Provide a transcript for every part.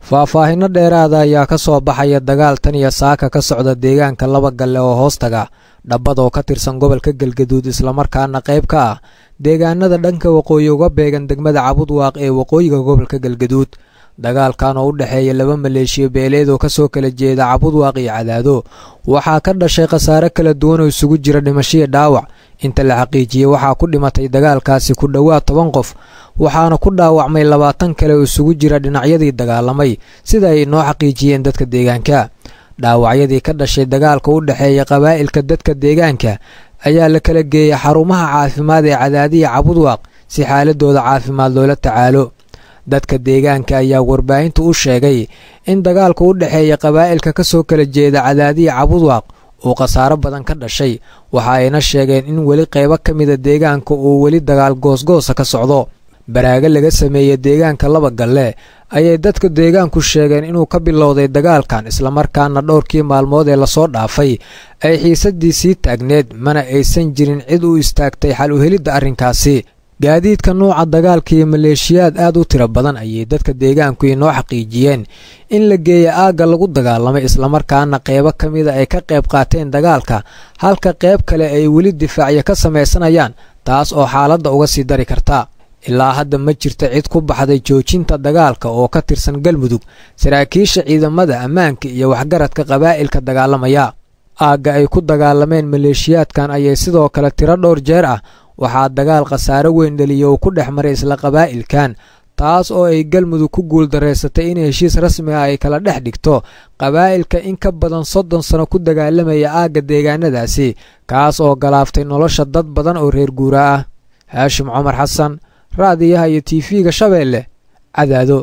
faahfaahinno dheeraada ayaa ka soo baxaya dagaal tan iyo saaka ka socda deegaanka laba galle oo hoostaga dhabbad oo ka tirsan gobolka galgaduud islamarkaana qayb ka ah deegaanada dhanka waqooyi uga beegan degmada cabudwaaq ee waqooyiga gobolka galgaduud dagaalkan oo u dhexeeya laba maleeshiya beeleed oo kasoo kala jeeda cabudwaaq iyo cadaado waxaa ka dhashay khasaare kala duwan oo isugu jira dhimashiya dhaawac inta la xaqiijiyey waxaa ku dhimatay dagaalkaasi ku dhowaad toban qof waxaana ku dhaawacmay labaatan kale oo isugu jira dhinacyadii dagaalamay sida ay noo xaqiijiyeen dadka deegaanka dhaawacyadii ka dhashay dagaalka u dhexeeya qabaa'ilka dadka deegaanka ayaa la kala geeyay xarumaha caafimaad ee cadaadiya cabudwaaq si xaaladooda caafimaad loola tacaalo dadka deegaanka ayaa warbaahinta u sheegay in dagaalka u dhexeeya qabaa'ilka ka soo kala jeeda cadaadiya cabudwaaq uu khasaaro badan ka dhashay waxa ayna sheegeen in weli qaybo ka mida deegaanka uu weli dagaal goosgoosa ka socdo baraaga laga sameeyey deegaanka laba galle ayay dadka deegaanku sheegeen inuu ka bilowday dagaalkan islamarkaana dhowrkii maalmood ee lasoo dhaafay ay xiisaddii sii taagneed mana aysan jirin cid u istaagtay xal u helidda arrinkaasi gaadiidka nuuca dagaalka iyo maleeshiyaad aad u tiro badan ayay dadka deegaanku inoo xaqiijiyeen in la geeya aagga lagu dagaalamay islamarkaana qeybo ka mida ay ka qayb qaateen dagaalka halka qayb kale ay weli difaacyo ka samaysanayaan taas oo xaaladda uga sii dari karta ilaa hadda ma jirta cid ku baxday joojinta dagaalka oo ka tirsan galmudug saraakiisha ciidamada ammaanka iyo waxgaradka qabaa'ilka dagaalamaya aagga ay ku dagaalameen maleeshiyaadkan ayay sidoo kale tiro dhowr jeer ah waxaa dagaal khasaare weyn dhaliya uu ku dhex maray isla qabaa'ilkan taas oo ay galmudug ku guuldareysatay in heshiis rasmi ah ay kala dhex dhigto qabaa'ilka in ka badan soddon sano ku dagaalamaya aagga deegaanadaasi kaas oo galaaftay nolosha dad badan oo reer guura ah haashim cumar xasan raadiyaha iyo tiifiga shabeelle cadaado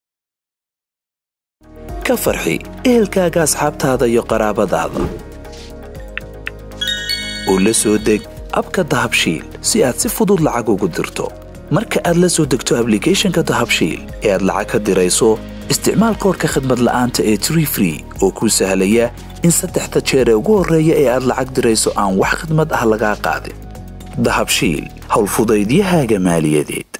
ka farxi ehelkaaga asxaabtaada iyo qaraabadaada oo la soo deg abka dahabshiil si aad si fudud lacag ugu dirto marka aad la soo degto ablicathonka dahabshiil ee aad lacag ka dirayso isticmaal koorka khadmad la'aanta ee tree free oo kuu sahlaya in saddexda jeer ee ugu horreeya ee aad lacag dirayso aan wax khidmad ah lagaa qaadin dahabshiil howlfudaydiyahaaga maaliyadeed